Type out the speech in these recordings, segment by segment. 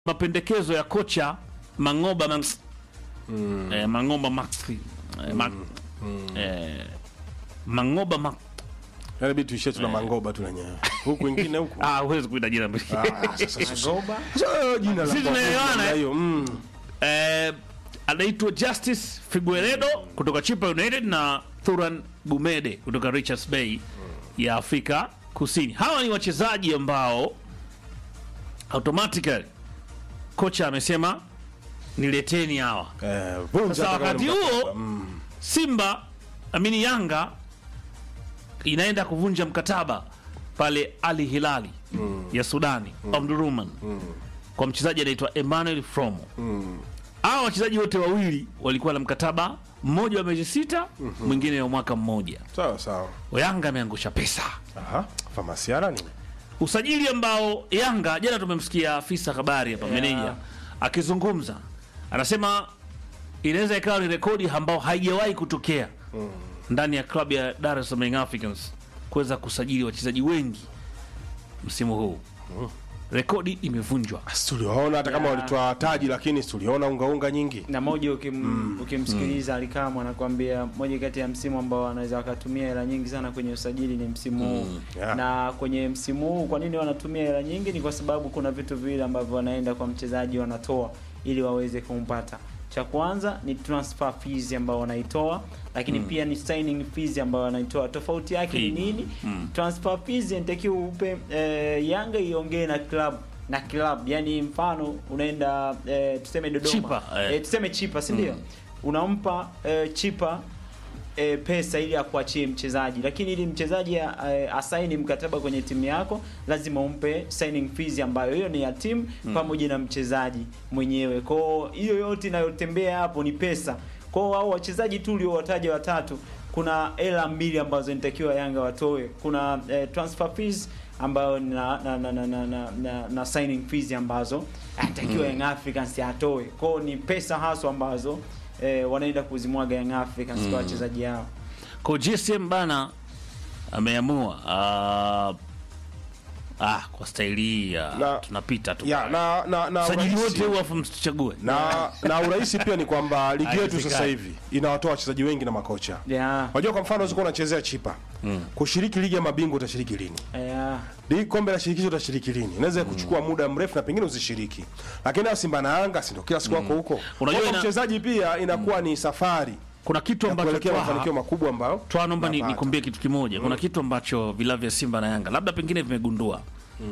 mapendekezo ya kocha Mangoba Max, eh, Mangoba Max eh, Max eh, Mangoba Max Yaani bidi tuishie tuna mangoba tu wenyewe. Huku wengine huku. ah, huwezi kuita jina mbili Ah, sasa sasa. Goba Sasa jina la Sisi tunaelewana, eh? hiyo. Mm. eh, anaitwa Justice Figueredo kutoka Chipa United na Thuran Gumede kutoka Richards Bay ya Afrika Kusini. Hawa ni wachezaji ambao automatically kocha amesema nileteni hawa. Eh, vunja Sasa hata kama wakati ni huo mkataba. Mm. Simba amini Yanga inaenda kuvunja mkataba pale Ali Hilali ya Sudani Omdurman kwa mchezaji anaitwa Emmanuel Fromo. Hawa wachezaji wote wawili walikuwa na mkataba mmoja wa miezi sita, mwingine wa mwaka mmoja. Sawa sawa. Yanga ameangusha pesa Aha, famasiara ni. usajili ambao Yanga jana tumemsikia afisa habari hapa meneja akizungumza, anasema inaweza ikawa ni rekodi ambao haijawahi kutokea ndani ya klabu ya Dar es Salaam Young Africans kuweza kusajili wachezaji wengi msimu huu. Rekodi imevunjwa. Basi tuliwaona hata kama walitoa taji lakini tuliona unga unga nyingi. na moja ukim, ukimsikiliza Alikamwe anakuambia moja kati ya msimu ambao wanaweza wakatumia hela nyingi sana kwenye usajili ni msimu huu yeah. na kwenye msimu huu kwa nini wanatumia hela nyingi ni kwa sababu kuna vitu viwili ambavyo wanaenda kwa mchezaji wanatoa ili waweze kumpata cha kwanza ni transfer fees ambao wanaitoa lakini pia ni signing fees ambao wanaitoa tofauti yake ni Fee. nini transfer fees inatakiwa upe eh, Yanga iongee na club na club yani mfano unaenda eh, tuseme Dodoma Chipa, eh. eh, tuseme chipa si ndio unampa eh, chipa eh, pesa ili akuachie mchezaji lakini ili mchezaji eh, asaini mkataba kwenye timu yako lazima umpe signing fees ambayo hiyo ni ya timu pamoja na mchezaji mwenyewe kwao hiyo yote inayotembea hapo ni pesa kwao hao wachezaji tu uliowataja watatu kuna hela mbili ambazo nitakiwa Yanga watoe kuna eh, transfer fees ambayo na na, na, na, na, na, na, na signing fees ambazo anatakiwa Young Africans atoe kwao ni pesa haswa ambazo eh, wanaenda kuzimwaga Young Africans kwa wachezaji hao Kwa GSM bana ameamua ah, ah, kwa staili hii ah, Na- tunapita tu Ya, na na na sajili urahisi- wote huu afu msichague na na urahisi pia ni kwamba ligi yetu Haiwezekani. sasa hivi inawatoa wachezaji wengi na makocha. yeah. Unajua kwa mfano unaweza kuwa unachezea chipa. Kushiriki ligi ya mabingwa utashiriki lini? Yeah. Ligi kombe la shirikisho utashiriki lini? Inaweza kuchukua muda mrefu na pengine usishiriki. Lakini hao Simba na Yanga si ndio kila siku wako huko. Unajua Kwa ina- mchezaji pia inakuwa ni safari kuna kitu ya ambacho kuelekea Twaha- mafanikio makubwa ambayo Twa naomba ni- tunapata. nikwambie kitu kimoja. Kuna kitu ambacho vilabu vya Simba na Yanga labda pengine vimegundua.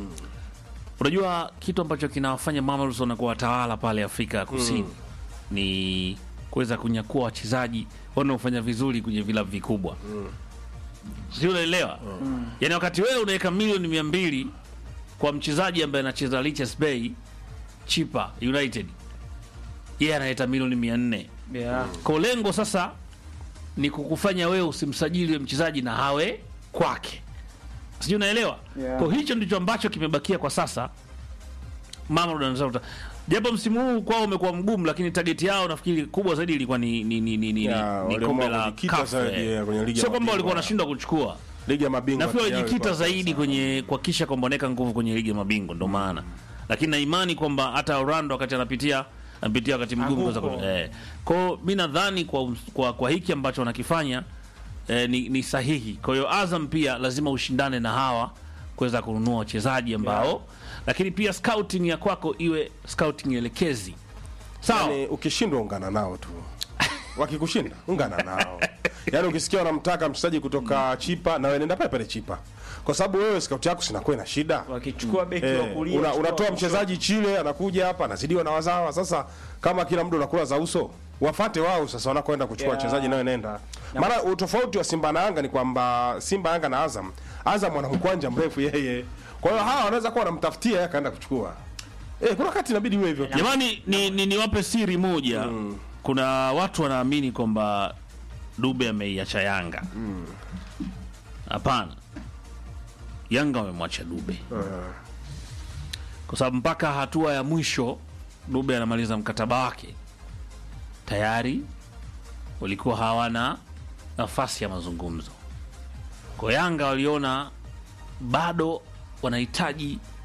Unajua kitu ambacho kinawafanya Mamelodi wanakuwa watawala pale Afrika ya Kusini ni kuweza kunyakua wachezaji wanaofanya vizuri kwenye vilabu vikubwa. Sio, unaelewa? Yaani wakati wewe unaweka milioni mia mbili kwa mchezaji ambaye anacheza Richards Bay Chipa United, yeye analeta milioni mia nne Yeah. kwa lengo sasa ni kukufanya wewe usimsajili yule mchezaji na hawe kwake, sijui unaelewa? Yeah. Kwa hicho ndicho ambacho kimebakia kwa sasa. Mamelodi wanataka japo msimu huu kwao umekuwa mgumu, lakini target yao nafikiri kubwa zaidi ilikuwa ni ni ni ni, ni, Ya, ni waliamua kombe la kujikita CAF, zaidi, eh. ya, kwenye ligi ya Sio kwamba mabingwa. walikuwa wanashindwa kuchukua, ligi ya mabingwa. nafikiri tayari walijikita ilikuwa zaidi sasa. kwenye kuhakikisha kwamba wanaweka nguvu kwenye ligi ya mabingwa, ndio maana. Lakini na imani kwamba hata Orlando wakati anapitia anapitia wakati mgumu Anguko. kwanza eh. Kwa mi nadhani kwa, kwa, kwa hiki ambacho wanakifanya eh, ni, ni sahihi. Kwa hiyo Azam pia lazima ushindane na hawa kuweza kununua wachezaji ambao lakini pia scouting ya kwako iwe scouting elekezi sawa. Yaani ukishindwa ungana nao tu. Wakikushinda ungana nao. Yaani ukisikia wanamtaka mchezaji kutoka Chipa na wewe nenda pale pale Chipa. Kwa sababu wewe scout yako sinakuwa na shida. wakichukua beki wa Eh, kulia una, chukua unatoa wa mchezaji Chile anakuja hapa anazidiwa na wazawa. Sasa kama kila mtu unakula za uso, wafate wao sasa wanakoenda kuchukua Yeah. wachezaji nayo nenda. Maana utofauti wa Simba na Yanga ni kwamba Simba, Yanga na Azam, Azam ana mkwanja mrefu yeye. Kwa hiyo hawa wanaweza kuwa wanamtafutia yeye akaenda kuchukua. Eh, kuna wakati inabidi iwe hivyo. Jamani, ni, ni, niwape siri moja. Kuna watu wanaamini kwamba Dube ameiacha Yanga. Hapana, Yanga wamemwacha Dube kwa sababu mpaka hatua ya mwisho Dube anamaliza mkataba wake tayari walikuwa hawana nafasi ya mazungumzo. Kwa Yanga waliona bado wanahitaji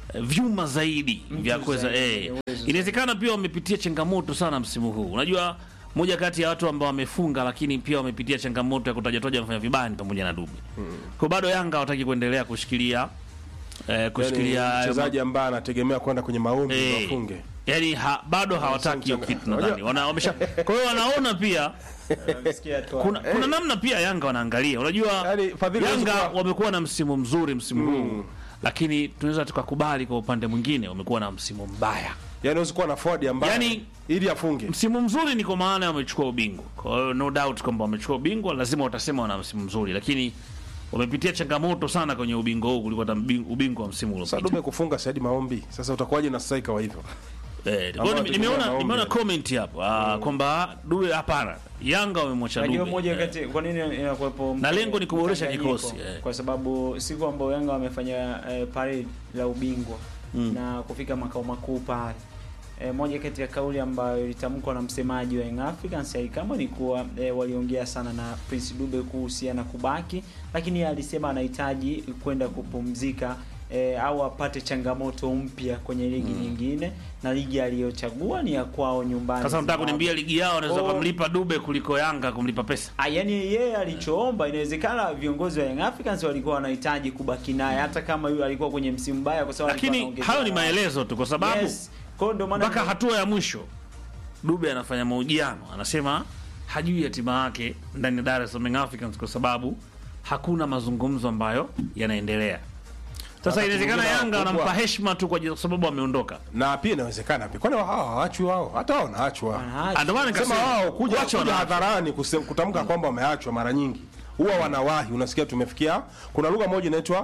eh, vyuma zaidi vya kuweza zaidi, eh. mwenye uwezo Inawezekana pia wamepitia changamoto sana msimu huu. Unajua moja kati ya watu ambao wamefunga lakini pia wamepitia changamoto ya kutajatoja wamefanya vibaya ni pamoja na Dube. Kwa bado Yanga hawataki kuendelea kushikilia eh, kushikilia Yani, mchezaji ambaye anategemea kwenda kwenye maombi Eh. ndio afunge. yani ha, bado hawataki hiyo mchanga- kitu nadhani. Wana, wamesha kwa hiyo wanaona pia Nasikia tu kuna, kuna namna pia Yanga wanaangalia. Unajua Yaani, Fadhili Yanga huwezi kuwa- wamekuwa na msimu mzuri msimu huu, lakini tunaweza tukakubali kwa upande mwingine wamekuwa na msimu mbaya. Yaani huwezi kuwa na Ford ambaye Yaani- ili afunge. Msimu mzuri ni kwa maana wamechukua ubingwa, kwa hiyo no doubt kwamba wamechukua ubingwa, lazima watasema wana msimu mzuri, lakini wamepitia changamoto sana kwenye ubingwa huu kuliko hata mbing- ubingwa wa msimu Sasa uliopita. Dube kufunga Saidi Maombi. Sasa utakuwaje na striker wa hivyo? Eh, kwa hiyo ambao nime- nimeona tumeona nimeona maombi. comment hapo ah, kwamba Dube hapana, Yanga wamemwacha Najua Dube. moja Eh. kati kwa nini inakuwepo Na lengo ni kuboresha mchanganyiko? kikosi, eh. kwa sababu siku ambayo Yanga wamefanya eh, parade la ubingwa na kufika makao makuu pale eh, moja kati ya kauli ambayo ilitamkwa na msemaji wa Young Africans Ali Kamwe ni kuwa eh, waliongea sana na Prince Dube kuhusiana kubaki, lakini yeye alisema anahitaji kwenda kupumzika eh, au apate changamoto mpya kwenye ligi nyingine, na ligi aliyochagua ni ya kwao nyumbani. Sasa nataka Zimbabwe. kuniambia ligi yao wanaweza Oh. kumlipa Dube kuliko Yanga kumlipa pesa. Ah, yani yeye alichoomba, inawezekana viongozi wa Young Africans walikuwa wanahitaji kubaki naye hata kama yule alikuwa kwenye msimu mbaya, kwa sababu alikuwa Lakini anaongeza hayo ni gharama. maelezo tu, kwa sababu Yes. Kwa hiyo ndio maana mpaka hatua ya mwisho Dube anafanya mahojiano, anasema hajui hatima yake ndani ya Dar es Salaam Young Africans kwa sababu hakuna mazungumzo ambayo yanaendelea. Sasa Wakati inawezekana mwingine Yanga wakubwa- wanampa heshima tu kwa kwa sababu ameondoka. Na pia inawezekana pia. Kwani hao hawaachwi wao? Hata wao wanaachwa. wanaacha. Ah, Ndio maana Sema nikasema wao kuja wacha kuja wana- hadharani kuse- kutamka kwamba wameachwa mara nyingi huwa wanawahi. Unasikia tumefikia, kuna lugha moja inaitwa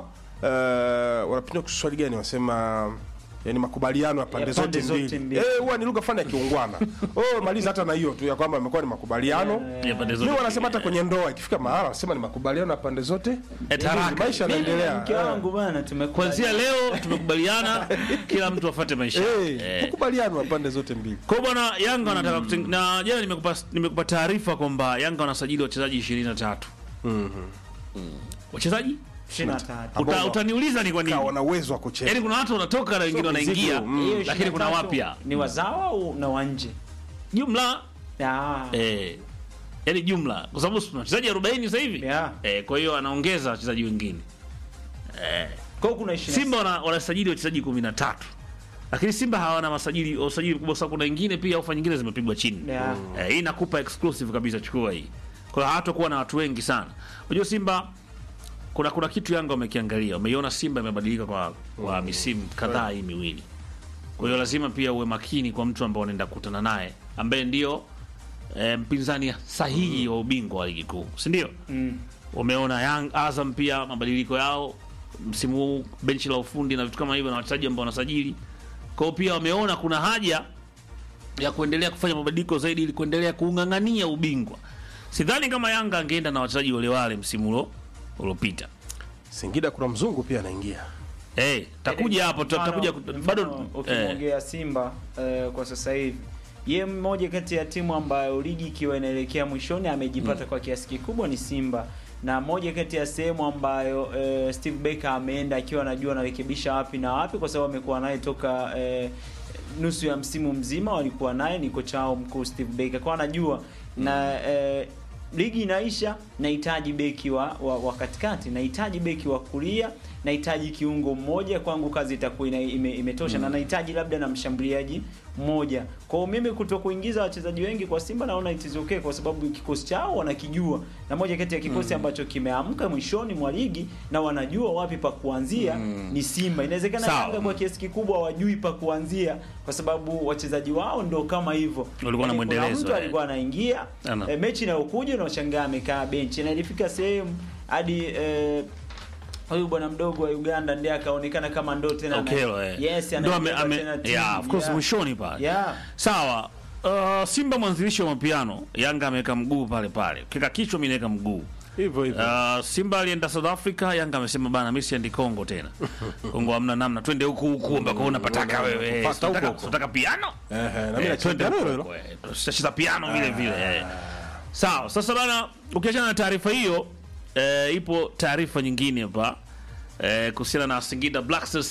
uh, wanapinda Kiswahili gani, wasema yani makubaliano ya pande Ya zote pande zote mbili. mbili. Eh, huwa ni lugha fulani ya kiungwana. Oh, maliza hata na hiyo tu ya kwamba imekuwa ni makubaliano. ya pande zote Mimi wanasema hata mbili. kwenye ndoa ikifika mahala wanasema ni makubaliano ya pande zote. Eh, taraka. Maisha Mimi na yanaendelea. mke wangu bana tumekuwa Kuanzia leo tumekubaliana kila mtu afuate maisha. Eh, Eh. makubaliano ya pande zote mbili. Kwa hiyo bwana Yanga wanataka kuteng- na jana nimekupa nimekupa taarifa kwamba Yanga wanasajili wachezaji 23. Mhm. Wachezaji? 23. Uta, Ambao- utaniuliza ni kwa nini? Ka wana uwezo wa kucheza. Yaani kuna watu wanatoka na wengine Sio wanaingia, mizigo, mm. Hiyo lakini kuna 23 wapya. Ni wazawa au na wanje? Jumla Ah. eh, yaani jumla kwa sababu tuna wachezaji 40 sasa hivi. Yeah. Eh, kwa hiyo anaongeza wachezaji wengine. Kwa hiyo kuna 20. Simba wana, wanasajili wachezaji 13. Lakini Simba hawana masajili usajili mkubwa sana, kuna wengine pia ofa nyingine zimepigwa chini. Yeah. Eh, hii nakupa exclusive kabisa, chukua hii. Kwa hiyo hatakuwa na watu wengi sana. Unajua Simba kuna kuna kitu Yanga wamekiangalia, wameiona Simba imebadilika kwa kwa misimu kadhaa hii miwili. Kwa hiyo lazima pia uwe makini kwa mtu ambaye unaenda kukutana naye ambaye ndio e, mpinzani sahihi wa ubingwa wa ligi kuu, si ndio? Mm. Wameona Young Azam pia mabadiliko yao msimu huu, benchi la ufundi na vitu kama hivyo, na wachezaji ambao wanasajili. Kwa hiyo pia wameona kuna haja ya kuendelea kufanya mabadiliko zaidi ili kuendelea kuung'ang'ania ubingwa. Sidhani kama Yanga angeenda na wachezaji wale wale msimu ulo uliopita. Singida kuna mzungu pia anaingia. Eh, takuja hapo Mfano- tutakuja mfano bado eh, ukimwongea Simba eh, kwa sasa hivi ye mmoja kati ya timu ambayo ligi ikiwa inaelekea mwishoni amejipata kwa kiasi kikubwa ni Simba na moja kati ya sehemu ambayo eh, Steve Baker ameenda akiwa anajua anarekebisha wapi na wapi, kwa sababu amekuwa naye toka eh, nusu ya msimu mzima, walikuwa naye ni kocha wao mkuu Steve Baker, kwa anajua na eh, ligi inaisha, nahitaji beki wa, wa, wa katikati, nahitaji beki wa kulia, nahitaji kiungo mmoja, kwangu kazi itakuwa ina- ime, imetosha na nahitaji labda na mshambuliaji mmoja. Kwa hiyo mimi kuto kuingiza wachezaji wengi kwa Simba naona it is okay, kwa sababu kikosi chao wanakijua, na moja kati ya kikosi ambacho kimeamka mwishoni mwa ligi na wanajua wapi pa kuanzia ni Simba. Inawezekana Sawa. Yanga kwa kiasi kikubwa wajui pa kuanzia, kwa sababu wachezaji wao ndo kama hivyo. Walikuwa na Yaani kuna mwendelezo, mtu eh. alikuwa anaingia Ana. e, mechi inayokuja unashangaa amekaa benchi, na ilifika sehemu hadi eh, huyu bwana mdogo wa Uganda ndiye akaonekana kama ndo tena ana- Okello, eh. yes, Ndo ame- anaibeba ame- tena timu. yeah, of course Yeah. mwishoni pale. Yeah. Sawa. Uh, Simba mwanzilishi wa mapiano, Yanga ameweka mguu pale pale. Kika kichwa mimi naweka mguu. Hivyo hivyo. Uh, Simba alienda South Africa, Yanga amesema bana mimi siendi Kongo tena. Kongo hamna namna, twende huku huku ambako unapataka wewe. Pata huko Unataka huko. unataka piano? Ehe, na mimi Eh, nacheza twende hilo huko hilo. huko, eh. Tutacheza piano vile vile. eh. Sawa, sasa bana ukiachana na taarifa hiyo, eh, ipo taarifa nyingine hapa eh, kuhusiana na Singida Black Stars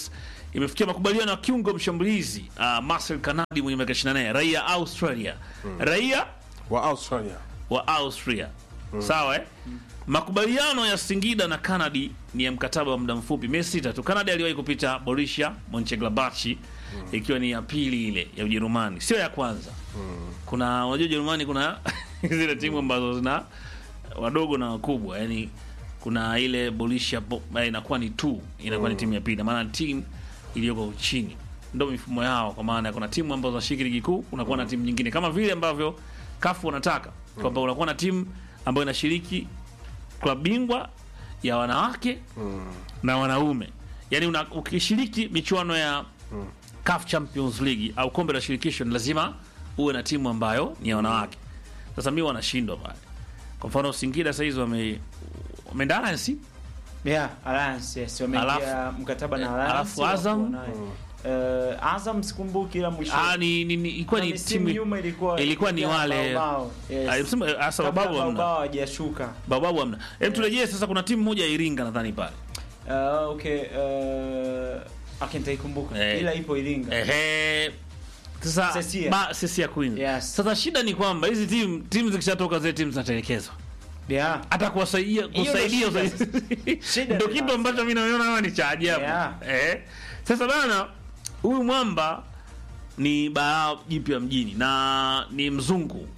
imefikia makubaliano ya kiungo mshambulizi uh, Marcel Kanadi mwenye miaka 24 raia Australia raia wa Australia wa Austria sawa eh? Makubaliano ya Singida na Kanadi ni ya mkataba wa muda mfupi, miezi sita tu. Kanadi aliwahi kupita Borussia Monchengladbach ikiwa ni ya pili ile ya Ujerumani, sio ya kwanza. Kuna unajua Ujerumani kuna zile timu ambazo zina wadogo na wakubwa, yani kuna ile Borussia Bo- eh, inakuwa ni tu inakuwa ni timu ya pili, maana timu iliyoko chini ndio mifumo yao, kwa maana kuna timu ambazo zinashiriki ligi kuu, unakuwa na timu nyingine kama vile ambavyo kafu wanataka kwamba unakuwa na timu ambayo inashiriki klabu bingwa ya wanawake na wanaume, yaani una, ukishiriki michuano ya CAF Champions League au kombe la shirikisho ni lazima uwe na timu ambayo ni ya wanawake. Sasa mi wanashindwa pale. Kwa mfano Singida sasa hizi wame wameenda Alliance Yeah, Alliance yes, wameingia Alafu- mkataba na eh, Alliance. alafu Azam? wako nayo. Eh, Azam sikumbuki ila mwisho. ah, ni, ni, ni, ilikuwa Kuna ni misimu timu nyuma ilikuwa ilikuwa ni ilikuwa wale- Baobao, yes. Ah, msema, ah, sasa Kabla Baobao hamna. Baobao hawajashuka. bababu hamna. Hebu turejee sasa, kuna timu moja ya Iringa nadhani pale Uh, okay, uh, okay, nitaikumbuka. Eh. Ila ipo Iringa. Ehe. Sasa Sesia. ba Sesia Queens. Yes. Sasa shida ni kwamba hizi timu timu zikishatoka zile timu zinatelekezwa. Yeah. Hata kuwasaidia Hiyo kusaidia ndio usaidia- Shida ndio ni kitu basi. ambacho mimi naona kama ni cha ajabu. Yeah. Eh. Sasa bana huyu mwamba ni balaa jipya mjini na ni mzungu.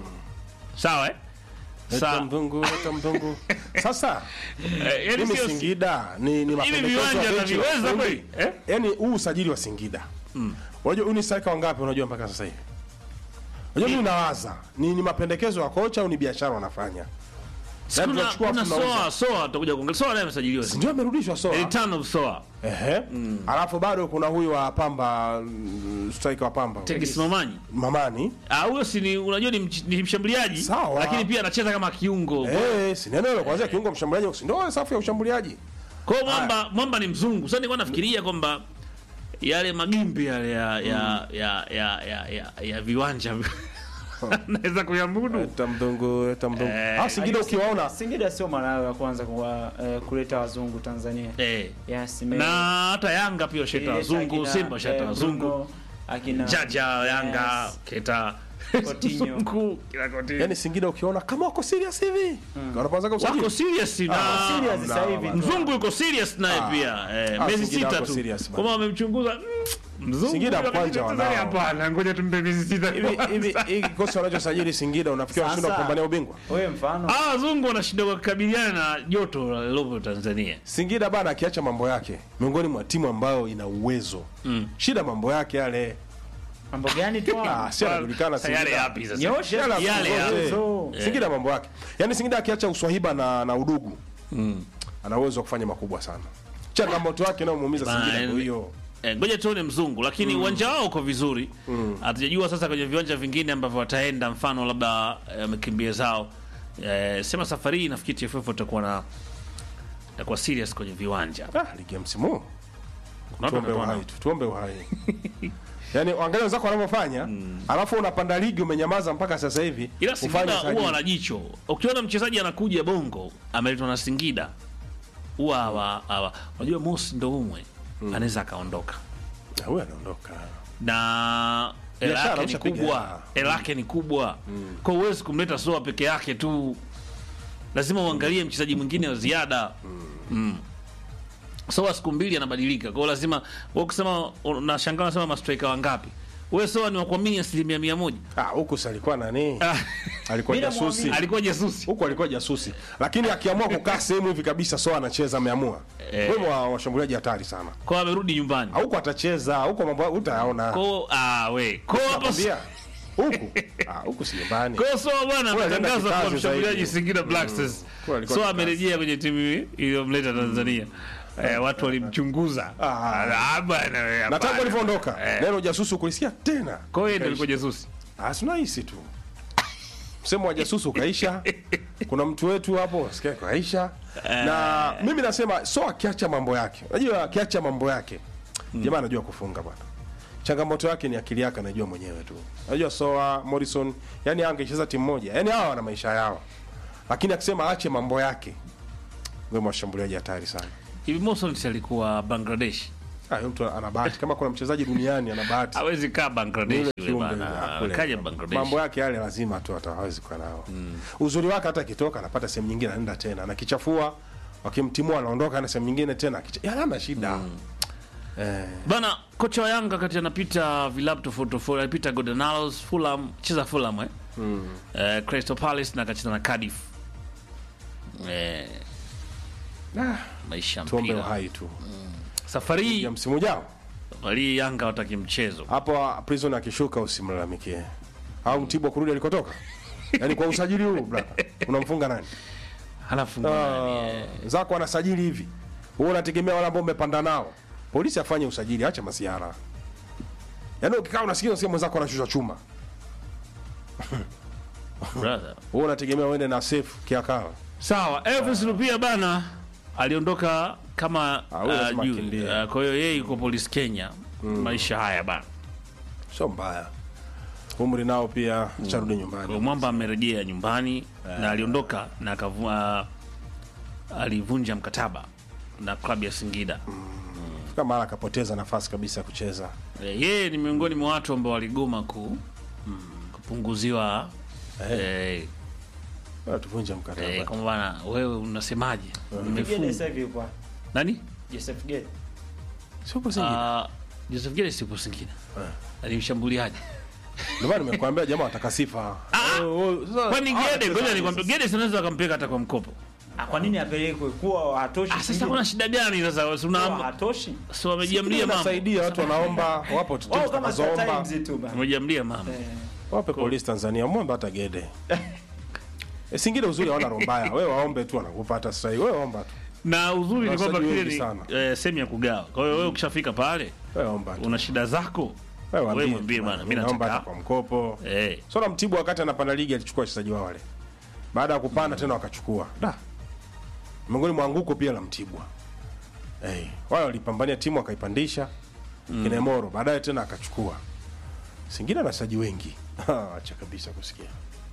Sawa eh? Leta Sa, mzungu, leta mzungu. Sasa eh, yani mimi sio Singida ni ni mapendekezo viwanja ya benchi la ataviweza ufundi. kweli? Eh? Yaani huu usajili wa Singida. Unajua huu ni striker wangapi unajua mpaka sasa hivi? Unajua mimi nawaza ni ni mapendekezo ya kocha au ni biashara wanafanya? Yaani kuna tunachukua kuna afu tunauza. soa soa tutakuja kuongelea. Soa naye amesajiliwa. Ndio amerudishwa soa. Return of Soa. Ehe. Alafu bado kuna huyu wa Pamba mm, striker wa Pamba. Tegesimamani. Mamani. Ah, huyo si ni unajua ni, mch- ni mshambuliaji Sawa. lakini pia anacheza kama kiungo. Eh, si neno hilo kwanza kiungo mshambuliaji si ndio safu ya ushambuliaji. Kwa hiyo mwamba mwamba ni mzungu. Sasa nilikuwa nafikiria kwamba yale magimbi yale ya ya ya ya ya, ya, ya viwanja naweza kuyamudu. Leta mzungu, leta mzungu. Eh, Ah, Singida ukiwaona Singida sio mara yao ya kwanza kwa eh, kuleta wazungu Tanzania. Eh. Yes, ime- Na hata Yanga pia sheta ileta wazungu, akina, Simba sheta eh, wazungu. Bruno, akina Jaja Yanga Yes. keta Coutinho. Wazungu, kila Coutinho. yani Singida ukiona kama wako serious hivi. Wanaanza kusajili. wako serious na Ah, serious na- sasa hivi. na- mzungu yuko serious naye Ah. pia eh, Ah, miezi Singida sita wako tu serious, kama wamemchunguza mm, mzungu Singida lakini kwanja Tanzania wanao. hapana ngoja tumpe miezi sita Hivi kwanza. hivi hii kikosi wanachosajili Singida unafikiri wanashinda Sasa- kupambania ubingwa? Wewe mfano Ah, wazungu wanashinda kukabiliana na joto lilopo Tanzania. Singida bana akiacha mambo yake miongoni mwa timu ambayo ina uwezo. Shida mambo yake yale. mambo gani tu? Ah, si anajulikana Sasa yale Singida. yapi sasa? Nyosha Yale Yale yale ya- zote. Singida mambo yake. Yaani Singida akiacha uswahiba na na udugu. Ana uwezo wa kufanya makubwa sana. Changamoto yake inayomuumiza Bana, Singida yani- ndio hiyo. Eh, ngoja tuone mzungu lakini uwanja wao uko vizuri. Hatujajua sasa kwenye viwanja vingine ambavyo wataenda mfano labda eh, wamekimbia zao. Eh, sema safari hii nafikiri TFF utakuwa na itakuwa serious kwenye viwanja. Ah, ligi ya msimu. huu. Kuna watu Tuombe watakuwa uhai na- tu, tuombe uhai. Yaani angalia wenzako wanavyofanya, alafu unapanda ligi umenyamaza mpaka sasa hivi. ila ufanye Singida usajili. huwa wana jicho. Ukiona mchezaji anakuja Bongo ameletwa na Singida, huwa hawa hawa, unajua Mosi ndo umwe anaweza akaondoka Na huyu anaondoka. na hela Biashara yake ni ushapiga kubwa, hela. hela yake ni kubwa. Kwa hiyo huwezi kumleta Soa peke yake tu, lazima uangalie mchezaji mwingine wa ziada mm. Soa siku mbili anabadilika, kwa hiyo lazima wewe kusema, unashangaa unasema mastrika wangapi? Wewe Soa ni wakuamini asilimia mia moja. Ah, huku si alikuwa nani? Ah, Alikuwa Bila jasusi. muamini. alikuwa jasusi Huku alikuwa jasusi. Lakini akiamua kukaa sehemu hivi kabisa so anacheza ameamua. Eh. Wewe wa washambuliaji hatari sana. kwa hiyo amerudi nyumbani. Huku atacheza, huko mambo utayaona. Ko ah we. Ko hapo Nakwambia. Huku. Ah, huku si nyumbani. Ko so bwana Kwa ametangaza alienda kwa kikazi mshambuliaji zaidi. Singida Black Stars. Kwa alikuwa So kikazi. amerejea kwenye timu iliyomleta Tanzania. Eh, watu walimchunguza. Ah. Ah bwana wewe. Na tangu hapana. alivyoondoka, Eh. neno jasusi ukulisikia tena. Kwa hiyo ndio alikuwa jasusi. Ah, si unahisi tu. Msemo wa jasusi ukaisha. Kuna mtu wetu hapo sikia kaisha. Na mimi nasema so akiacha mambo yake. Unajua akiacha mambo yake. Jamaa anajua kufunga bwana. Changamoto yake ni akili yake anajua mwenyewe tu. Unajua Soa, Morrison, yani angecheza timu moja. Yani hawa wana maisha yao. Lakini akisema aache mambo yake. Wewe mashambuliaji hatari sana. Hivi Mosons alikuwa Bangladesh. Ah, huyo mtu ana bahati kama kuna mchezaji duniani ana bahati hawezi kaa Ni Bangladesh yule yule kiumbe bana. yule, ah, kule. Kaja Bangladesh. mambo yake yale lazima tu ata- hawezi kuwa nao uzuri wake hata akitoka anapata sehemu nyingine anaenda tena anakichafua wakimtimua anaondoka na sehemu nyingine tena Akicha- ya, hana shida eh, Bana, kocha wa Yanga kati anapita vilabu tofauti tofauti, alipita Godanalos, Fulham, cheza Fulham eh? Eh, Crystal Palace na akacheza na Cardiff. Eh, ah, maisha ya tuombe mpira. uhai tu Safari hii ya msimu ujao safari hii Yanga wataki mchezo. hapo prison akishuka usimlalamikie au mtibwa kurudi alikotoka yaani kwa usajili huu brother unamfunga nani Halafu nani, Ah, eh, zako anasajili hivi wewe unategemea wale ambao umepanda nao polisi afanye usajili acha masiara yaani ukikaa unasikia unasikia mwenzako anashusha chuma brother. wewe unategemea uende na safe kiakala Sawa, Elvis Lupia bana aliondoka kama Ah, huyo uh, lazima juu. akimbie. Uh, kwa hiyo yeye yuko polisi Kenya. Maisha haya bana. sio mbaya umri nao pia charudi Kwa nyumbani Mwamba amerejea nyumbani na aliondoka na akavua alivunja mkataba na klabu ya Singida. kama mara akapoteza nafasi kabisa ya kucheza Eh, Yeye ni miongoni mwa watu ambao waligoma ku kupunguziwa eh, Bora tuvunje mkataba eh, kwamba bana wewe unasemaje? Gede Nimefunga. sasa hivi yuko Nani? Joseph Gede. sio kwa Singida Ah, Joseph Gere sipo Singida. Ni mshambuliaji. ndio maana nimekuambia jamaa wataka sifa Oh, oh, sasa- Kwani ah, Gede, wachezaji ngoja nikwambie, Gede sinaweza akampeleka hata kwa mkopo. Ah, kwa nini apelekwe kuwa hatoshi? Ah, sasa Singida? kuna shida gani sasa? Si Kuwa una hatoshi. si wamejiamlia mama. inasaidia watu wanaomba wapo Wao timu kama Star zitakazoomba Times tu bana. Wamejiamlia mama. Eh. wape polisi Tanzania mwombe hata Gede e, Singida uzuri hawana roho mbaya wewe waombe tu wanakupa hata sasa wewe omba tu Na uzuri ni kwamba Wachezaji kile wengi ni sana. eh, sehemu ya kugawa. Kwa hiyo wewe ukishafika pale wewe omba tu una shida zako. wewe wewe waambie mwambie tu, bana, mimi naomba nataka- hata kwa mkopo Eh. Sora Mtibwa wakati anapanda ligi alichukua wachezaji wao wale, baada ya kupanda tena wakachukua da, miongoni mwa anguko pia la Mtibwa. Hey, wale walipambania timu akaipandisha mm. Kinemoro, baadaye tena akachukua Singida na wachezaji wengi acha kabisa kusikia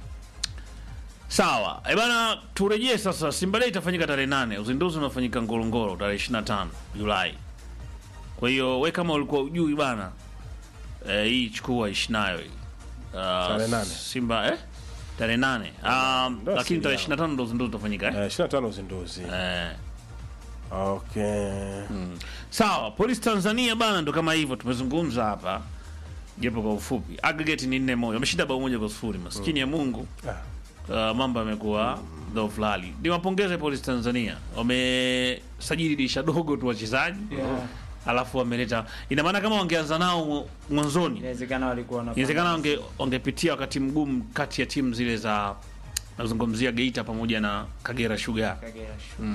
Sawa. Eh bana turejee sasa. Simba Day itafanyika tarehe nane. Uzinduzi unafanyika Ngorongoro tarehe 25 Julai. Kwa hiyo we kama ulikuwa ujui bana eh, hii chukua ishi nayo hii. Uh, Tarehe nane. Simba eh? Tarehe nane. Um, Ndio lakini asili tarehe yao. 25 ndo uzinduzi utafanyika eh? eh, 25 uzinduzi Eh. okay Sawa, Polisi Tanzania bana ndo kama hivyo tumezungumza hapa. Japo kwa ufupi. Aggregate ni 4 moja. Wameshinda bao moja kwa sifuri. Maskini ya Mungu. ah, Uh, mambo yamekuwa dhaifu lali. Niwapongeze Polisi Tanzania, wamesajili dirisha dogo tu wachezaji Yeah. alafu wameleta, ina maana kama wangeanza nao mwanzoni, Inawezekana walikuwa na inawezekana wange, wangepitia wakati mgumu kati ya timu zile za nazungumzia Geita pamoja na Kagera Sugar. Kagera Sugar.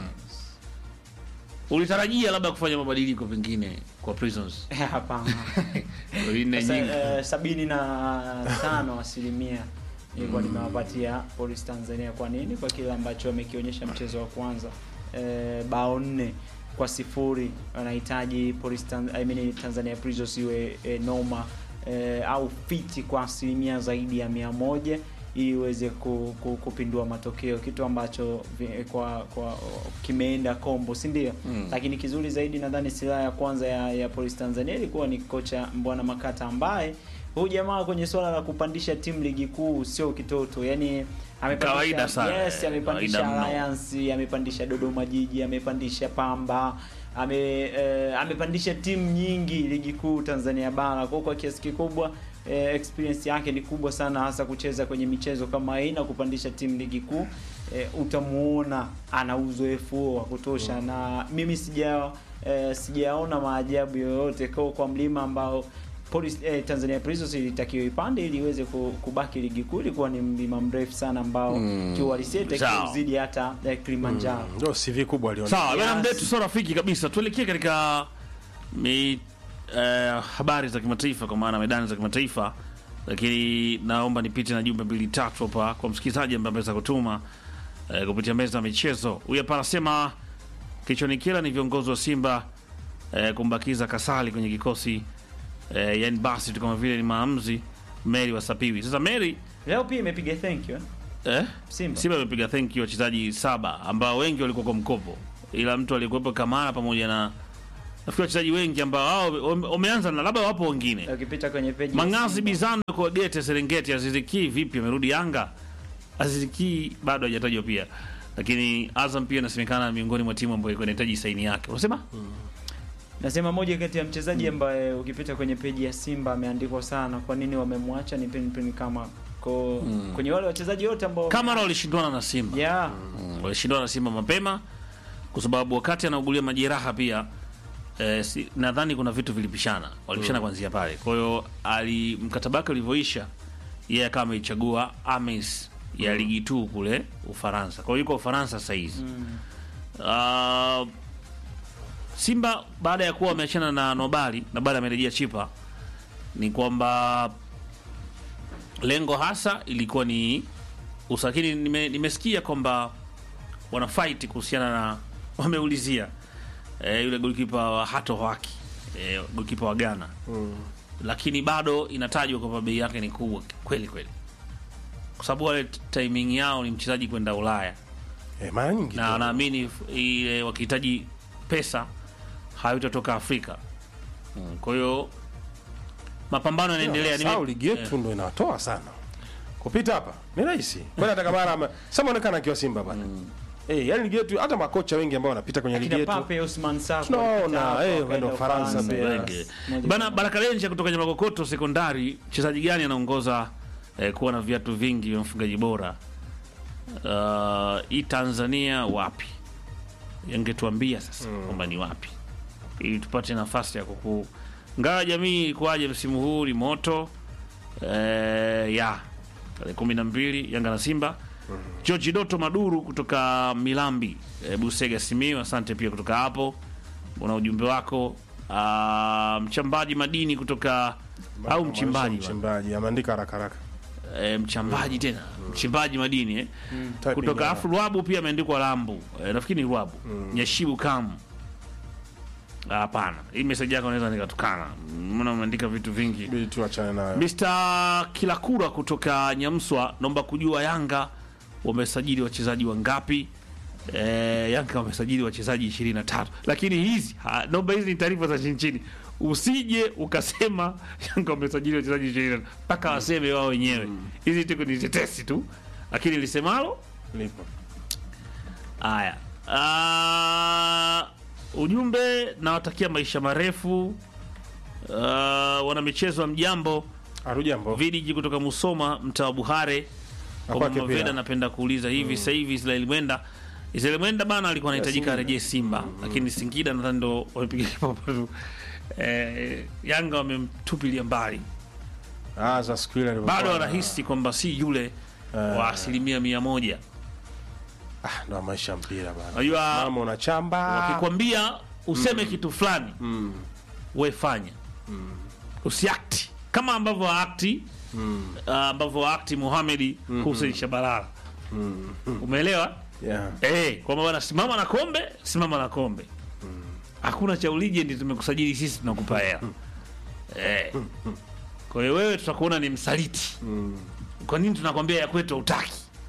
Ulitarajia labda kufanya mabadiliko pengine kwa Prisons Eh, Hapana. nne Sasa, nyingi eh, sabini na tano asilimia nilikuwa nimewapatia Polisi Tanzania. Kwa nini? Kwa kile ambacho wamekionyesha mchezo wa kwanza, eh, bao nne kwa sifuri. Wanahitaji Polisi Tan I mean, Tanzania Prisons iwe eh, noma eh, au fiti kwa asilimia zaidi ya mia moja ili iweze ku, ku, kupindua matokeo, kitu ambacho vi- kwa, kwa kimeenda kombo, si ndio? Mm. Lakini kizuri zaidi nadhani silaha ya kwanza ya, ya Polisi Tanzania ilikuwa ni kocha Mbwana Makata ambaye huyu jamaa kwenye swala la kupandisha timu ligi kuu sio kitoto, yani amepandisha Kawaida sana, yes, eh, amepandisha kawaida mno. Alliance, amepandisha Dodoma Jiji, amepandisha Pamba, ame eh, amepandisha timu nyingi ligi kuu Tanzania bara. Kwa kwa kiasi kikubwa eh, experience yake ni kubwa sana, hasa kucheza kwenye michezo kama hii na kupandisha timu ligi kuu eh, utamuona ana uzoefu huo wa kutosha, na mimi sija eh, sijaona maajabu yoyote kwa, kwa mlima ambao Police, eh, Tanzania Prisons ilitakiwa ipande ili iweze ku- kubaki ligi kuu. Ilikuwa ni mlima mrefu sana ambao mm. kiuhalisia itakiwa Sawa. uzidi hata eh, Kilimanjaro. ndio CV kubwa aliona Sawa, Yes. bwana mdetu sio rafiki kabisa. Tuelekee katika mi, eh, habari za kimataifa kwa maana medani za kimataifa, lakini naomba nipite na jumbe mbili tatu hapa kwa msikilizaji ambaye ameweza kutuma eh, kupitia meza ya michezo. Huyu hapa anasema kilichonikera ni viongozi wa Simba eh, kumbakiza Kasali kwenye kikosi eh, yani basi tu kama vile ni maamuzi Mary wasapiwi. Sasa Mary Leo pia imepiga thank you eh? eh? Simba. Simba amepiga thank you wachezaji saba ambao wengi walikuwa kwa mkopo, ila mtu aliyekuwepo Kamara pamoja na nafikiri wachezaji wengi ambao wao wame- wameanza na labda wapo wengine Ukipita kwenye peji ya Mangazi Simba. Bizano kwa Gete Serengeti, Aziziki vipi amerudi Yanga? Aziziki bado hajatajwa pia, lakini Azam pia inasemekana miongoni mwa timu ambayo ilikuwa inahitaji saini yake. Unasema Nasema moja kati ya mchezaji ambaye ukipita kwenye peji ya Simba ameandikwa sana, kwa nini wamemwacha ni pin pin kama ko kwenye wale wachezaji wote ambao Kamara walishindwana na Simba yeah. Mm, walishindana na Simba mapema kwa sababu wakati anaugulia majeraha pia eh, si, nadhani kuna vitu vilipishana, walipishana kuanzia pale. Kwa hiyo ali mkataba wake ulivyoisha, yeye akawa ameichagua Ames ya ligi tu kule Ufaransa. Kwa hiyo yuko Ufaransa sasa hizi Ah, Simba baada ya kuwa wameachana na Nobali na baada amerejea Chipa, ni kwamba lengo hasa ilikuwa ni usakini. Nime, nimesikia kwamba wana fight kuhusiana na wameulizia eh, yule golikipa wa Hato Haki eh, golikipa wa Ghana lakini bado inatajwa kwamba bei yake ni kubwa kweli kweli, kwa sababu wale timing yao ni mchezaji kwenda Ulaya Eh, mara nyingi na tu. naamini f- ile wakihitaji pesa hayutatoka Afrika. Mm, Kwa hiyo mapambano yanaendelea. Nime- Sawa, ligi yetu ndo inawatoa sana kupita hapa ni rahisi kwani hata Kamara ame- sasa onekana akiwa Simba bana eh, yani ligi yetu hata makocha wengi ambao wanapita kwenye ligi Kina yetu Pape Osman Sako Tunaona, walipita hapo, eh, wakaenda wakaenda Ufaransa Ufaransa. pia. Wengi. Moja Bana kwa Baraka Lenja kutoka Nyamakokoto Sekondari, mchezaji gani anaongoza eh, kuwa na viatu vingi vya mfungaji bora uh, hii Tanzania wapi? Yangetuambia sasa kwamba ni wapi, ili tupate nafasi ya kuku ngawa jamii ikuaje msimu huu ni moto eh, ya tarehe kumi na mbili Yanga na Simba. George Doto Maduru kutoka Milambi eh, Busega Simiyu, asante pia kutoka hapo, una ujumbe wako. Ah, mchambaji madini kutoka au mchimbaji bwana. mchimbaji ameandika haraka haraka eh, mchambaji tena mchimbaji madini eh. Typing kutoka error. afu Rwabu pia ameandikwa Lambu eh, nafikiri ni Rwabu Nyashibu Kam Ah, hapana hii meseji yako naweza nikatukana mbona umeandika vitu vingi Bidi tu achane nayo Mr. Kilakura kutoka Nyamswa, naomba kujua Yanga wamesajili wachezaji wangapi? E, Yanga wamesajili wachezaji 23, lakini hizi ha, naomba hizi ni taarifa za chini chini, usije ukasema Yanga wamesajili wachezaji 23 mpaka waseme wao wenyewe. Hizi tuko ni tetesi tu, lakini lisemalo lipo haya. Ah, ujumbe nawatakia maisha marefu. Uh, wana michezo wa mjambo Arujambo Vidiji kutoka Musoma, mtaa wa Buhare. Kwa kwake Mama pia. Veda, napenda kuuliza hivi sasa hivi Israel Mwenda Israel Mwenda bana alikuwa anahitajika Singida. arejee Simba, lakini Singida nadhani ndo wamepiga kipopo tu. Eh, Yanga wamemtupilia mbali, ah za siku ile alivyokuwa bado na- wanahisi kwamba si yule wa asilimia mia moja. ah ndo maisha ya mpira bana Unajua mama unachamba wakikwambia useme kitu fulani we fanya usiakti kama ambavyo aakti uh, ambavyo aakti Muhamedi Hussein Shabalala umeelewa yeah eh kwamba bwana simama na kombe simama na kombe hakuna cha uligend tumekusajili sisi tunakupa hela eh kwa hiyo wewe tutakuona ni msaliti kwa nini tunakwambia ya kwetu hautaki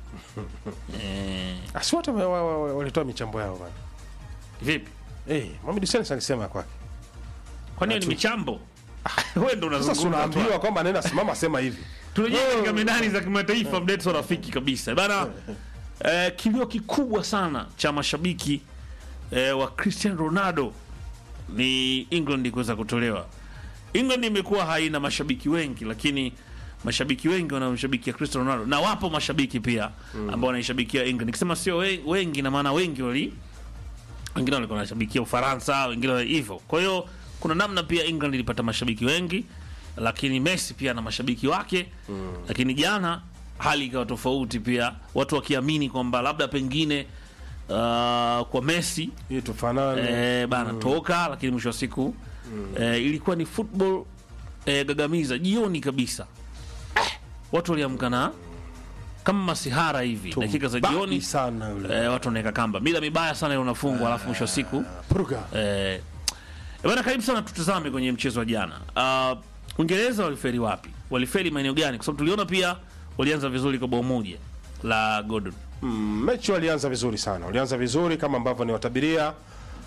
eh asi wote wa- wa- wa- walitoa michambo yao bana vipi eh Mohamed Hussein alisema kwake kwa nini ni michambo wewe ndo sasa unazungumza tu unaambiwa kwamba nenda simama sema hivi tunajia katika medani za kimataifa mdeto rafiki kabisa bana eh, kilio kikubwa sana cha mashabiki eh, wa Cristiano Ronaldo ni England kuweza kutolewa. England imekuwa haina mashabiki wengi, lakini mashabiki wengi wanamshabikia Cristiano Ronaldo na wapo mashabiki pia ambao wanaishabikia England. Nikisema sio we- wengi, na maana wengi wali wengine walikuwa wanashabikia Ufaransa, wengine wa- hivyo. Kwa hiyo kuna namna pia England ilipata mashabiki wengi, lakini Messi pia na mashabiki wake lakini jana hali ikawa tofauti pia, watu wakiamini kwamba labda pengine uh, kwa Messi hii tufanane eh, bana toka, lakini mwisho wa siku eh, ilikuwa ni football eh, gagamiza jioni kabisa eh, watu waliamka na kama masihara hivi dakika za Tumbaki jioni sana yule eh, watu wanaweka kamba, mila mibaya sana ile unafungwa, alafu mwisho wa siku Pruga Eh, bana karibu sana, tutazame kwenye mchezo wa jana. Uh, Uingereza waliferi wapi? Waliferi maeneo gani? Kwa sababu tuliona pia walianza vizuri kwa bao moja la Gordon. Mm, mechi walianza vizuri sana, walianza vizuri kama ambavyo niwatabiria.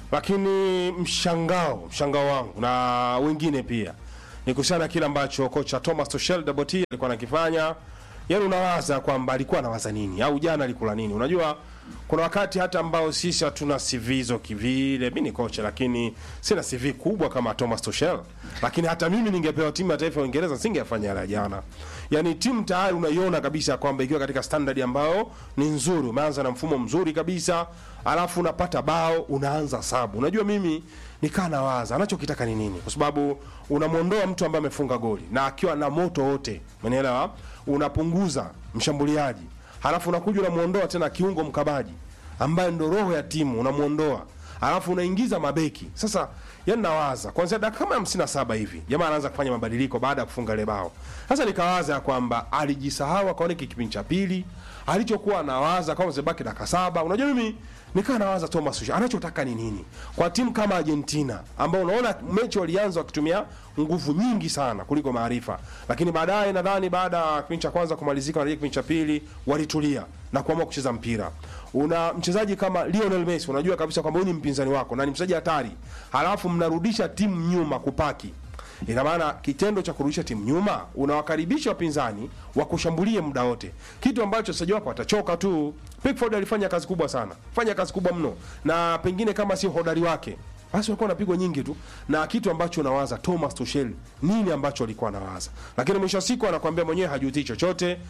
lakini mshangao mshangao wangu na wengine pia ni kuhusiana na kile ambacho kocha Thomas Tuchel Double T alikuwa anakifanya. Yaani unawaza kwamba alikuwa anawaza nini au jana alikula nini? Unajua kuna wakati hata ambao sisi hatuna CV hizo kivile. Mimi ni kocha lakini sina CV kubwa kama Thomas Tuchel. Lakini hata mimi ningepewa timu ya taifa ya Uingereza singefanya yale ya jana. Yaani timu tayari unaiona kabisa kwamba ikiwa katika standard ambayo ni nzuri, umeanza na mfumo mzuri kabisa, alafu unapata bao unaanza sabu. Unajua mimi nikaa nawaza anachokitaka ni nini, kwa sababu unamwondoa mtu ambaye amefunga goli na akiwa na moto wote, umenielewa? Unapunguza mshambuliaji, halafu unakuja unamwondoa tena kiungo mkabaji ambaye ndo roho ya timu, unamwondoa halafu unaingiza mabeki. Sasa yani nawaza kwanzia dakika kama hamsini na saba hivi jamaa anaanza kufanya mabadiliko baada ya kufunga ile bao. Sasa nikawaza ya kwamba alijisahau, akaona hiki kipindi cha pili alichokuwa anawaza kama zibaki dakika saba. Unajua mimi nikaa nawaza Thomas Tuchel anachotaka ni nini kwa timu kama Argentina ambao unaona mechi walianza wakitumia nguvu nyingi sana kuliko maarifa, lakini baadaye nadhani baada ya kipindi cha kwanza kumalizika na kipindi cha pili walitulia na kuamua kucheza mpira. Una mchezaji kama Lionel Messi, unajua kabisa kwamba huyu ni mpinzani wako na ni mchezaji hatari, halafu mnarudisha timu nyuma kupaki ina maana kitendo cha kurudisha timu nyuma unawakaribisha wapinzani wakushambulie muda wote, kitu ambacho wachezaji wako watachoka tu. Pickford alifanya kazi kubwa sana, fanya kazi kubwa mno, na pengine kama sio hodari wake basi walikuwa wanapigwa nyingi tu, na kitu ambacho unawaza Thomas Tuchel nini ambacho alikuwa anawaza, lakini mwisho wa siku anakuambia mwenyewe hajutii chochote,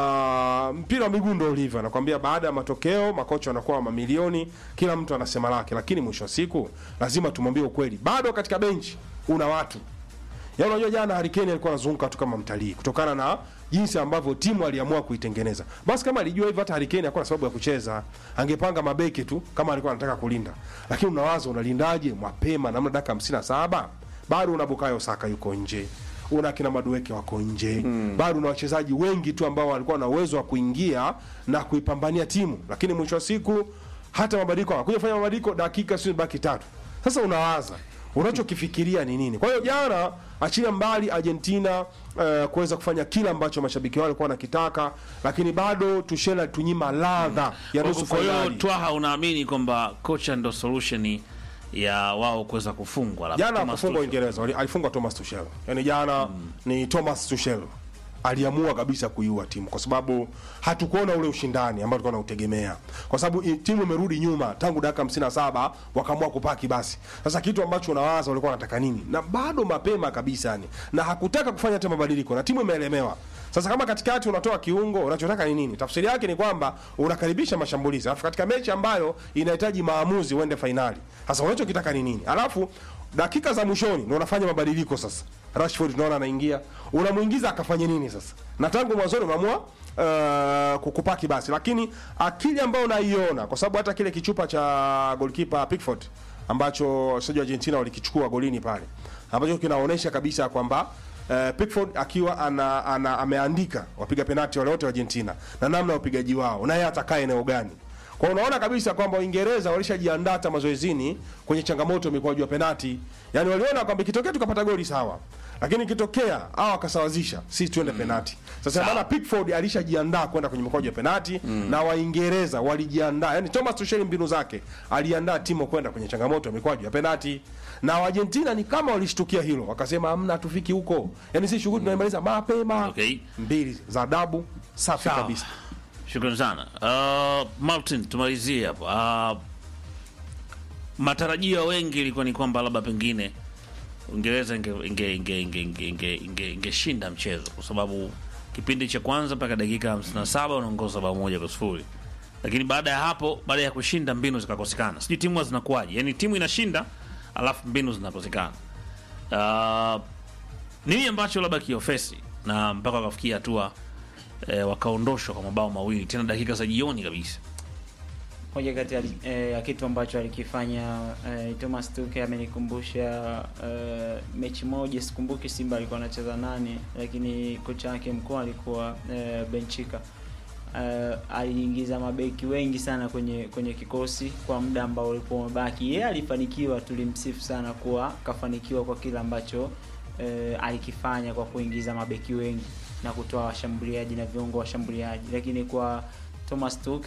na mpira wa miguu ndio ulivyo. Anakuambia baada ya matokeo makocha wanakuwa mamilioni, kila mtu anasema lake, lakini mwisho wa siku lazima tumwambie ukweli, bado katika benchi una watu Yaani unajua jana Harry Kane alikuwa anazunguka tu kama mtalii kutokana na jinsi ambavyo timu aliamua kuitengeneza. Basi kama alijua hivyo hata Harry Kane hakuwa na sababu ya kucheza. Angepanga mabeki tu kama alikuwa anataka kulinda. Lakini unawaza unalindaje mapema na dakika 57? Bado una Bukayo Saka yuko nje. Una kina Madueke wako nje. Bado una wachezaji wengi tu ambao walikuwa na uwezo wa kuingia na kuipambania timu. Lakini mwisho wa siku hata mabadiliko hakuja fanya mabadiliko dakika sio baki tatu. Sasa unawaza unachokifikiria ni nini? Kwa hiyo jana, achilia mbali Argentina uh, kuweza kufanya kile ambacho mashabiki wao walikuwa wanakitaka, lakini bado Tuchel alitunyima ladha ya nusu Kwa hiyo fainali. Twaha, unaamini kwamba kocha ndo solution ya wao kuweza kufungwa labda Jana Thomas akufungwa Tuchel? Uingereza, wali- alifungwa Thomas Tuchel. Yaani jana ni Thomas Tuchel aliamua kabisa kuiua timu kwa sababu hatukuona ule ushindani ambao tulikuwa tunautegemea, kwa sababu i- timu imerudi nyuma tangu dakika 57 wakaamua kupaki. Basi sasa kitu ambacho unawaza walikuwa wanataka nini, na bado mapema kabisa yani, na hakutaka kufanya hata mabadiliko na timu imeelemewa. Sasa kama katikati unatoa kiungo, unachotaka ni nini? Tafsiri yake ni kwamba unakaribisha mashambulizi, alafu katika mechi ambayo inahitaji maamuzi uende fainali, sasa unachokitaka ni nini? Alafu dakika za mwishoni ndio unafanya mabadiliko sasa. Rashford tunaona anaingia, unamuingiza akafanye nini sasa? Na tangu mwanzoni umeamua uh, kukupaki basi, lakini akili ambayo unaiona, kwa sababu hata kile kichupa cha goalkeeper Pickford ambacho wachezaji wa Argentina walikichukua golini pale, ambacho kinaonyesha kabisa kwamba Uh, Pickford akiwa ana, ana ameandika wapiga penalti wale wote wa Argentina na namna ya upigaji wao na yeye atakaa eneo gani. Kwa hiyo unaona kabisa kwamba Uingereza walishajiandaa hata mazoezini kwenye changamoto ya mikwaju ya penalti. Yaani waliona kwamba ikitokea tukapata goli sawa. Lakini ikitokea hao wakasawazisha, sisi tuende penalti. Sasa maana Pickford alishajiandaa kwenda kwenye mikwaju ya penalti na Waingereza walijiandaa. Yaani Thomas Tuchel mbinu zake aliandaa timu kwenda kwenye changamoto ya mikwaju ya penalti. Na Argentina ni kama walishtukia hilo, wakasema hamna hatufiki huko. Yaani sisi shughuli tunaimaliza mapema. Okay. Mbili za adabu safi Sawa. kabisa. Shukrani sana. Uh, Martin, tumalizie hapo. Uh, matarajio ya wengi ilikuwa ni kwamba labda pengine Uingereza ingeshinda inge, inge, inge, inge, inge, inge, ingeshinda mchezo kwa sababu kipindi cha kwanza mpaka dakika 57 unaongoza bao moja kwa sifuri, lakini baada ya hapo, baada ya kushinda mbinu zikakosekana. Sijui timu huwa zinakuwaje, yani timu inashinda alafu mbinu zinakosekana. Uh, nini ambacho labda kiofesi na mpaka wakafikia hatua eh, wakaondoshwa kwa mabao mawili tena dakika za jioni kabisa. moja kati ya, eh, ya kitu ambacho alikifanya eh, Thomas Tuchel amenikumbusha eh, mechi moja, sikumbuki Simba alikuwa anacheza nani, lakini kocha wake mkuu alikuwa eh, Benchika. Eh, aliingiza mabeki wengi sana kwenye kwenye kikosi kwa muda ambao ulikuwa umebaki. Yeye alifanikiwa, tulimsifu sana kuwa kafanikiwa kwa kile ambacho eh, alikifanya kwa kuingiza mabeki wengi na kutoa washambuliaji na viungo washambuliaji, lakini kwa Thomas Tuchel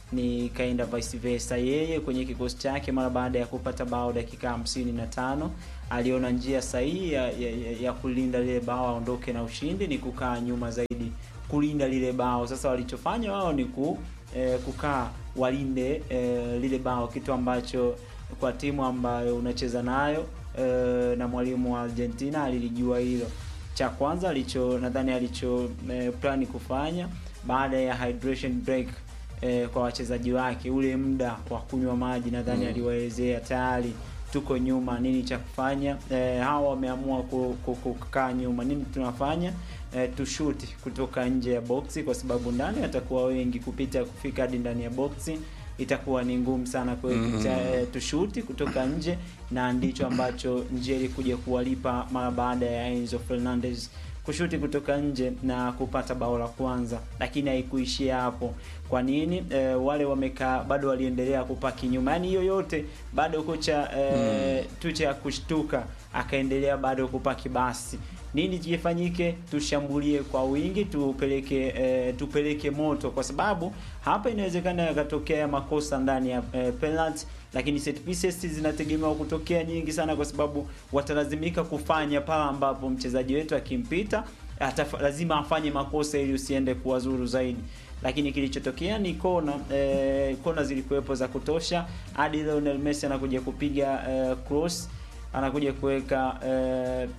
ni kaenda vice versa. Yeye kwenye kikosi chake mara baada ya kupata bao dakika hamsini na tano aliona njia sahihi ya, ya, ya, ya kulinda lile bao aondoke na ushindi ni kukaa nyuma zaidi kulinda lile bao. Sasa walichofanya wao ni ku, eh, kukaa walinde eh, lile bao, kitu ambacho kwa timu ambayo unacheza nayo eh, na mwalimu wa Argentina alilijua hilo. Cha kwanza alicho nadhani alicho eh, plani kufanya baada ya hydration break eh, kwa wachezaji wake, ule muda wa kunywa maji nadhani Mm. aliwaelezea tayari tuko nyuma, nini cha kufanya. Eh, hawa wameamua ku- ku- kukaa nyuma, nini tunafanya? Eh, tushuti kutoka nje ya boksi, kwa sababu ndani watakuwa wengi, kupita kufika hadi ndani ya boksi itakuwa ni ngumu sana. Kwa hiyo Mhm. tuta- eh, tushuti kutoka nje, na ndicho ambacho njia ilikuja kuwalipa mara baada ya Enzo Fernandez kushuti kutoka nje na kupata bao la kwanza, lakini haikuishia hapo. Kwa nini? E, wale wamekaa bado waliendelea kupaki nyuma, yaani hiyo yote bado kocha e, tucha ya kushtuka akaendelea bado kupaki. Basi nini kifanyike? Tushambulie kwa wingi, tupeleke e, tupeleke moto, kwa sababu hapa inawezekana yakatokea makosa ndani ya e, penalty lakini set pieces zinategemewa kutokea nyingi sana, kwa sababu watalazimika kufanya pale ambapo mchezaji wetu akimpita ataf- lazima afanye makosa ili usiende kuwazuru zaidi. Lakini kilichotokea ni kona eh, kona zilikuwepo za kutosha hadi Lionel Messi anakuja kupiga eh, cross anakuja kuweka eh,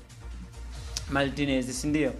Martinez si ndio?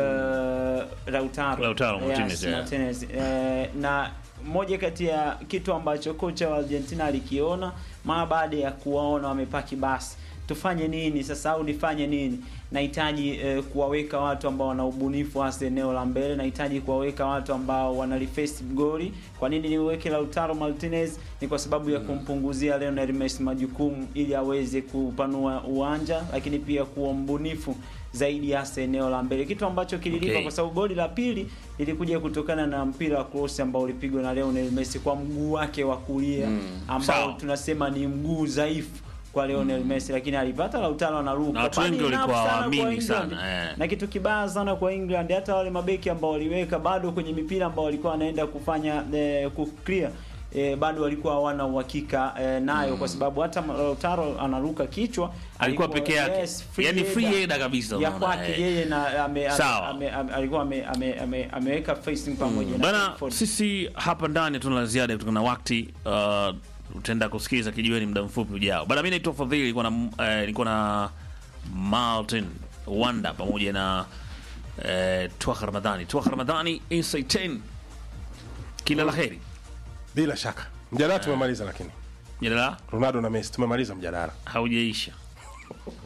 Eh, Lautaro, Lautaro Martinez, yes, yeah. Martinez. Eh, na moja kati ya kitu ambacho kocha wa Argentina alikiona mara baada ya kuwaona wamepaki, basi tufanye nini sasa au nifanye nini? Nahitaji eh, kuwaweka watu ambao wana ubunifu hasa eneo la mbele, nahitaji kuwaweka watu ambao wanalifesi goli. Kwa nini niweke Lautaro Martinez? Ni kwa sababu ya kumpunguzia Lionel Messi majukumu ili aweze kupanua uwanja, lakini pia kuwa mbunifu zaidi hasa eneo la mbele, kitu ambacho kililipa Okay. kwa sababu goli la pili lilikuja kutokana na mpira wa cross ambao ulipigwa na Lionel Messi kwa mguu wake wa kulia Mm, ambao sawa. tunasema ni mguu dhaifu kwa Lionel Messi, lakini alipata Lautaro anaruka. Na watu Funny wengi walikuwa enough sana hawaamini kwa England. sana, eh. Na kitu kibaya sana kwa England, hata wale mabeki ambao waliweka bado kwenye mipira ambao walikuwa wanaenda kufanya eh, ku clear eh, bado walikuwa hawana uhakika eh, nayo kwa sababu hata Lautaro anaruka kichwa Alikuwa peke yake. Yaani free header kabisa, ya unaona, kwake eh. yeye na ame, Sawa. ame, ame, alikuwa ame, ame, ame, ameweka facing pamoja na bana Pickford. sisi hapa ndani tuna la ziada kutokana na wakati uh, utaenda kusikiliza kijiweni muda mfupi ujao bana mi naitwa fadhili nilikuwa na eh, nilikuwa na martin wanda pamoja na eh, twaka ramadhani twaka ramadhani inside 10 kila la heri bila shaka mjadala tumemaliza, lakini jadala Ronaldo na Messi tumemaliza mjadala. haujaisha